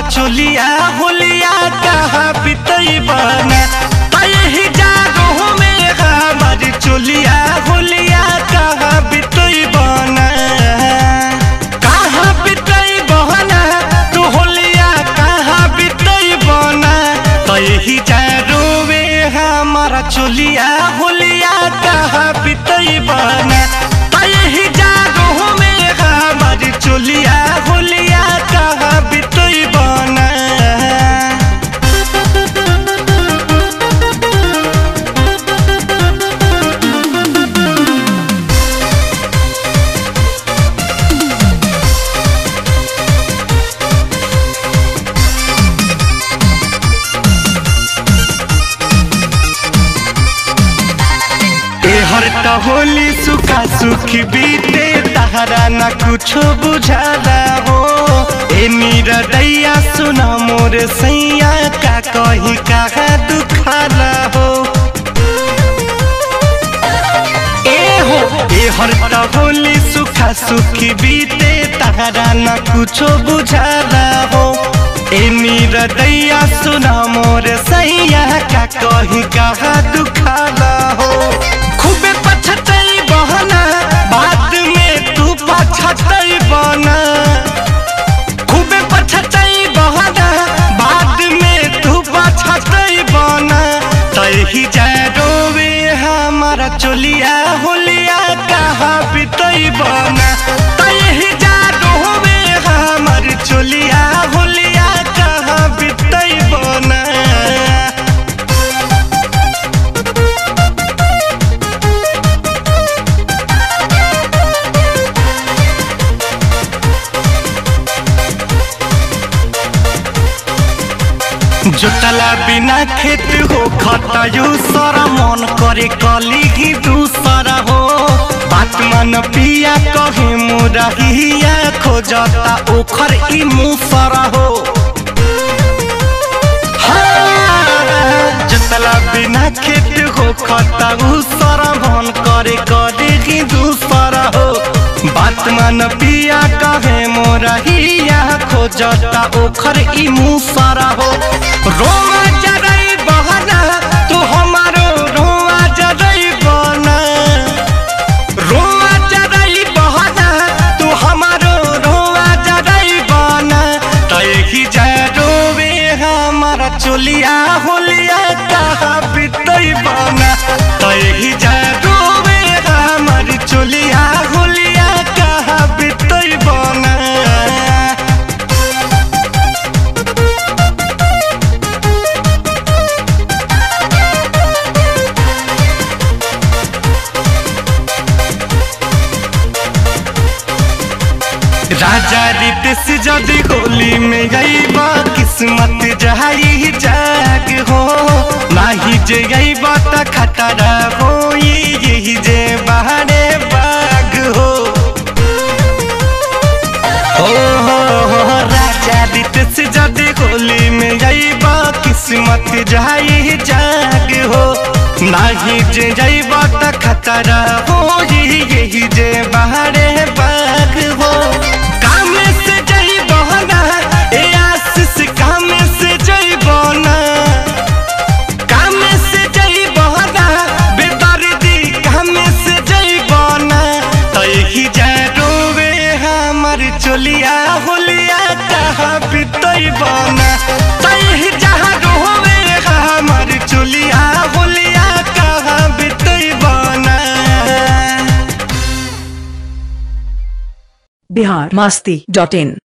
चोलिया होलिया कहाँ बितई बना तही जागो में हमार चोलिया होलिया कहाँ बितई बना कहाँ बितई बना तू होलिया कहाँ बितई बना तही जा रोवे हमारा चोलिया होलिया कहाँ बितई बना तही जागो में हमार चोलिया होलिया कहाँ बितई बना एहर त होली सुखा सुखी बीते तहरा न कुछो बुझाला हो ए दैया सुना मोर सैया का कही कहा दुखाला हो ए हो एहर त होली सुखा सुखी बीते तहरा न कुछो बुझाला हो ए दैया सुना मोर सैया का कही कहा दुखाला हो खूबे पछतई बहना बाद में तू पछतई बना खूबे पछतई बहना बाद में तू पछतई बना तही जा रोवे हमारा चोलिया होलिया कहाँ बितई बना तही जा रोवे हमार चोलिया होलिया कहाँ बितई बना जोतला बिना खेत हो खटायु सारा मन करे कली ही दूसरा हो बात मन पिया कहे मुरहिया खोजता ओखर ई मुसरा हो हाँ, जोतला बिना खेत हो खटायु सारा मन करे कली ही दूसरा हो बात मन पिया कहे मोरहिया खोजता ओखर ई मुसरा हो रोमा जरई बहना तू हमारो रोमा जरई बना रोमा जरई बहना तू हमारो रोमा जरई बना तही जा रोवे हमारा चोलिया होलिया कहाँ बितई बना तही जा रोवे हमारी चोलिया होलिया कहाँ बितई बना राजा रितेश जदि होली में गईबा किस्मत जहाई जाग हो नाही जे गईबा त खतरा हो यही जे बहारे बाग हो हो हो हो राजा रितेश जदि होली में गईबा किस्मत जहाई जाग हो नाही जे गईबा त खतरा हो यही जे बहारे बाग हो काम से जई बहना ए आशीष काम से जई बहना काम से जई बहना बेदर्दी काम से जई बहना तही जा रोवे हमार चोलिया होलिया कहाँ बितई बना तही जहाँ रोवे हमार चोलिया होलिया कहाँ बितई बना बिहार मास्ती डॉट इन